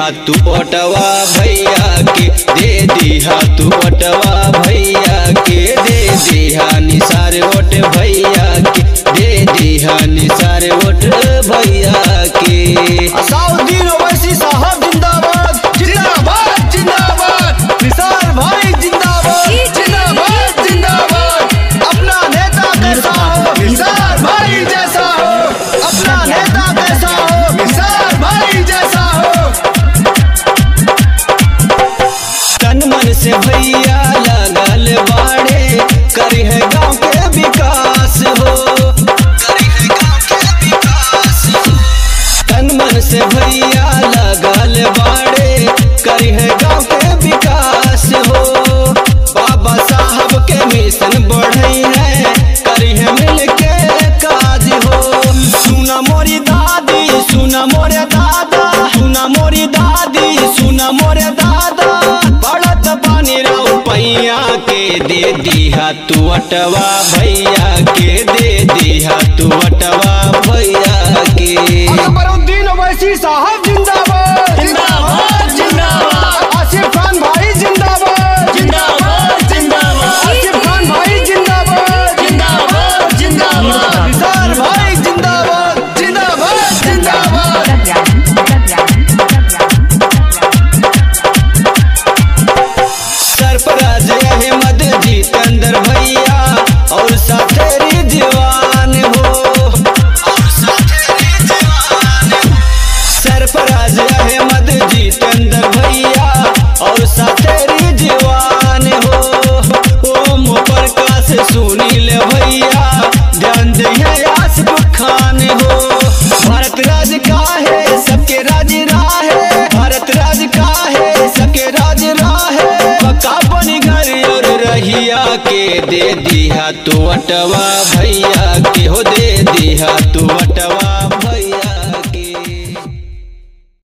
दिहा तू ओटवा भैया के दे दिहा तू ओटवा भैया के दे दिहा निसार ओट भैया के दे दिहा निसार ओट भैया के असाउद्दीन ओवैसी साहब जिंदाबाद जिंदाबाद जिंदाबाद निसार भाई जिंदाबाद जिंदाबाद जिंदाबाद अपना नेता कैसा हो निसार भाई जैसा हो अपना नेता कैसा हो निसार भाई जैसा हो तन मन से भैया लगल बाड़े करी है गाँव के विकास हो करी है गाँव के विकास हो तन मन से भैया लगल बाड़े करी है गाँव के विकास हो बाबा साहब के मिशन बढ़ई है करी है मिल के काज हो सुना मोरी दादी सुना मोरे दादा सुना मोरी दादी सुना मोरे दादा पड़त पानी राउ पैया के दे दिहा तू अटवा भैया के दे दिहा तू अटवा भैया के अकबरुद्दीन ओवैसी साहब जिंदाबाद जिंदाबाद जिंदाबाद आसिफ खान भाई जिंदाबाद जिंदाबाद जिंदाबाद आसिफ खान भाई जिंदाबाद जिंदाबाद जिंदाबाद निसार भाई जिंदाबाद जिंदाबाद जिंदाबाद सरफराज अहमद जितेंद्र भैया और साथे रिजवान हो और साथे रिजवान हो। सरफराज अहमद जितेंद्र भैया और साथे रिजवान हो ओम प्रकाश सुनील भैया ध्यान दिए आसिफ खान हो भारत राज का है सबके राज राहे भारत राज का है सबके राज राहे पक्का बनी घर और रहिया के दे दिहा तू अटवा भैया के हो दे दिहा तू अटवा